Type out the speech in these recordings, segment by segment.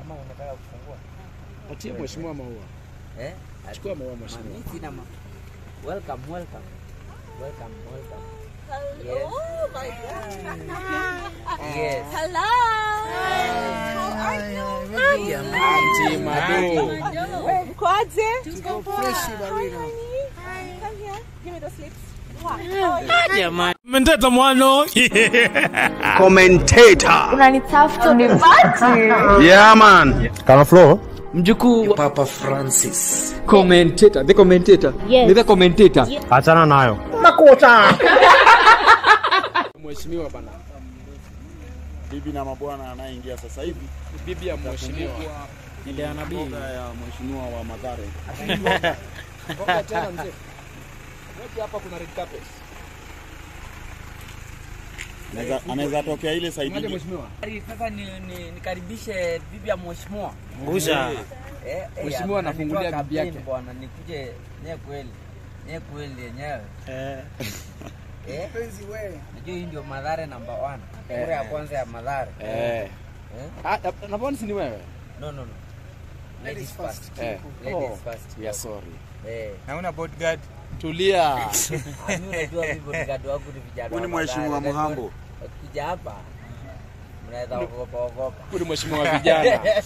Ama unataka kufungua? Patie mheshimiwa maua. Eh? Chukua maua mheshimiwa. Mami, sina ma. Welcome, welcome. Welcome, welcome. Oh my God. Yes. Hello. How are you? Auntie Mado. Mkoaje? Tuko fresh barida. Come here. Give me the slips. Wow. Mendeta mwano. commentator. Unanitafuta unipati. Yeah, man. Kama flow. Mjukuu wa Papa Francis. commentator, the commentator. Yes. Ni the commentator. Achana nayo. Mheshimiwa bana. Bibi na mabwana anayeingia sasa hivi Bibi ya mheshimiwa. Ile ya nabii. mboga ya mheshimiwa wa Mathare. Ngoja tena mzee. Ngoja hapa kuna red carpet. Anaweza- Anaweza tokea ile side Ngoja ile. mheshimiwa. Sasa ni, ni, nikaribishe bibi ya mheshimiwa. Ngusha. Eh, eh, Mheshimiwa ya- anafungulia anitoa bibi yake. kampeni Bwana nikuje nye kweli. Nye kweli yenyewe. Eh. Eh? Najua hii ndio Madhare number one. Kura ya kwanza ya Madhare. Eh. Eh? Ah, na mbona si ni wewe? No, no, no. Ladies first. Eh. Ladies Oh, first. we are sorry. Eh. Hauna bodyguard. Tulia. Ah, mimi unajua vipi bodyguard wangu ni vijana. Huyu ni wa mheshimiwa Mathare. Muhambo. Wakija hapa mnaweza ogopa ogopa. Huyu ni mheshimiwa wa vijana.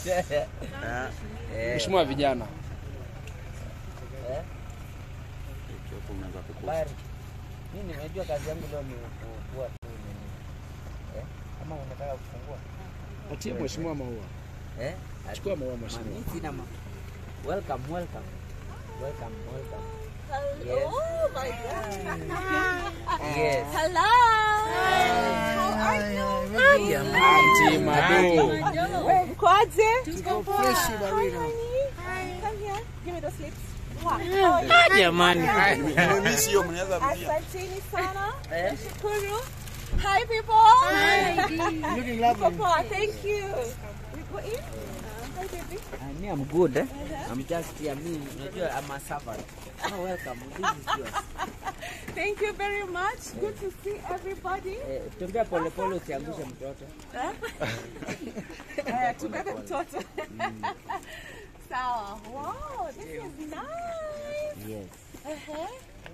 Eh. Mheshimiwa wa vijana. Eh? Hapo unaweza kukosa. Bari. Mimi nimejua kazi yangu leo ni kuwa tu nini. Eh? Kama unataka kufungua. Patie mheshimiwa maua. Eh? Chukua maua mheshimiwa. Mami, sina ma. Welcome, welcome. Welcome, welcome. Oh my God. Yes. Hello. How are you? Auntie Mado. Mkoaje? Tuko fresh barida. Come here. Give me the slips. Wow. Jamani. Nimemiss hiyo mnaweza rudia. Asanteni sana. Eh? Shukuru. Hi people. Hi. Looking lovely. Poa, thank you. We go in. Hi baby. Uh, me, I'm good. Eh? I'm just here. Me, unajua, I'm a servant. Oh, welcome. This is yours. Thank you very much. Good to see everybody. Eh, tembea pole pole usiangushe mtoto. Haya, tubebe mtoto. Sawa. Wow, this is nice. Yes. Uh-huh.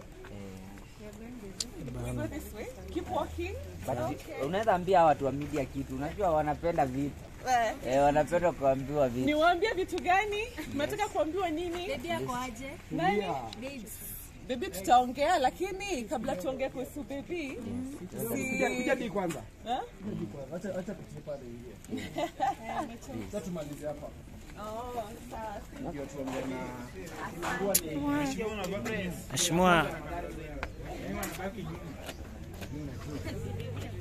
We go this way. Keep walking. But Okay. unaweza ambia watu wa media kitu. Unajua wanapenda vitu. Eh, Eh, wanapenda kuambiwa vitu. Niwaambie vitu gani? Mnataka kuambiwa nini? Nani? Baby tutaongea lakini kabla tuongee kuhusu baby si Jadi kwanza. Eh? Acha acha tupande hiyo. Sasa tumalize hapa. Oh, sawa. Ndio tuongee na Mheshimiwa